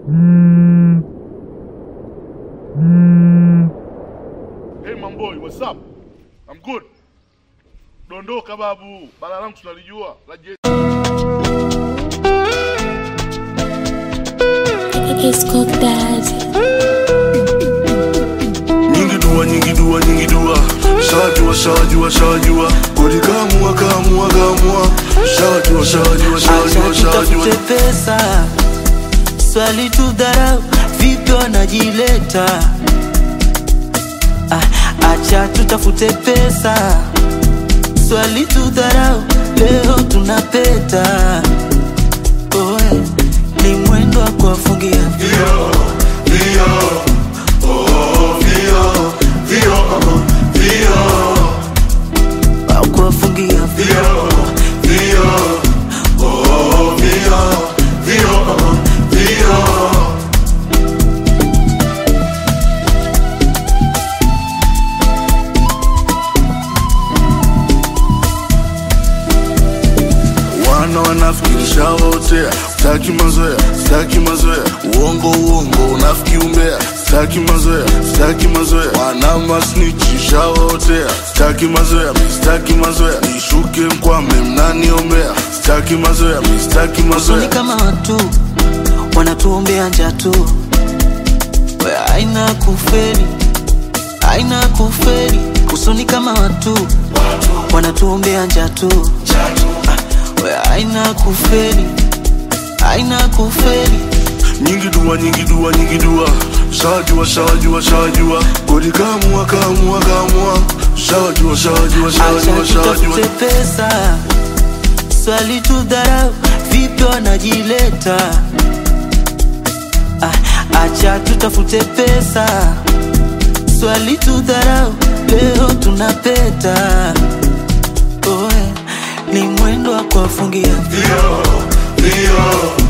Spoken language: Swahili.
Hey Mamboi, what's up? I'm good. Dondoka babu, bala langu tunalijua la je. It's called Dad. nyingi dua nyingi dua nyingi dua shajua shajua shajua kodi kamua kamua kamua shajua shajua shajua Acha shajua tutafute pesa, swali tu dharau, vipi wanajileta? Ah, Acha tutafute pesa, swali tu dharau, leo tunapeta. Oe, ni mwendo wa kuwafungia Vio, vio, oh, vio, vio, vio, wa kuwafungia vio, vio, oh, vio, vio, vio. wana wanafikirisha wotea staki mazoea staki mazoea uongo uongo unafiki umbea staki mazoea staki mazoea wana masnichisha wotea staki mazoea mi staki mazoea nishuke mkwame mnaniombea staki mazoea mi staki Usoni mazoea kama watu wanatuombea njaa tu, we aina kuferi, aina kuferi. Usoni kama watu wanatuombea njaa tu, Ah, we aina kuferi, aina kuferi. nyingi dua nyingi dua nyingi dua shajua shajua shajua kodi kamua kamua kamua shajua shajua shajua Acha shajua tutafute pesa, swali tu dharau, vipi wanajileta? Ah, Acha tutafute pesa, swali tu dharau, leo tunapeta. Oe, ni mwendo wa kuwafungia Vio, vio,